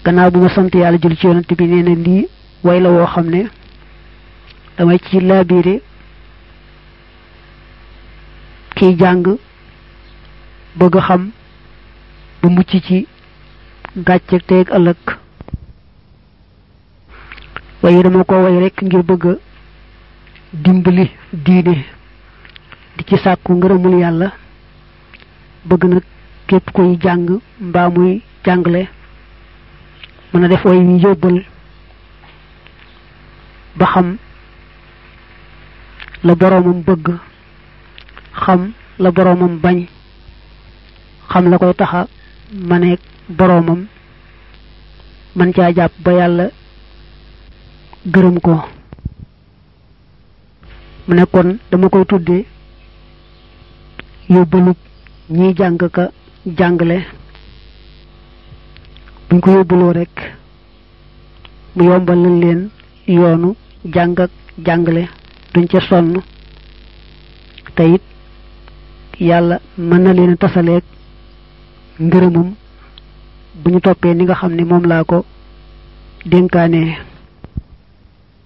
gannaaw bu ma sant yàlla jul ci yonent bi nee na lii way la woo xam ne damay ci laabiire kiy jàng bëgg xam ba mucc ci gàcce teeg ëllëg waaye dama ko way rekk ngir bëgg dimbali diine di ci sàkku ngërëmul yàlla bëgg nag képp koy jàng mbaa muy jàngale mën a def way wi yóbbal ba xam la boroomam bëgg xam la boroomam bañ xam la koy taxa maneeg boroomam man caa jàpp ba yàlla gërëm ko mu ne kon dama koy tudde yóbbalub ñiy jàng ka jàngale buñ ko yóbbuloo rekk mu yombal lañ leen yoonu jàng ak jàngale duñ ca sonn te it yàlla mën na leen a tasaleeg ngërëmam bu ñu toppee ni nga xam ne moom laa ko dénkaanee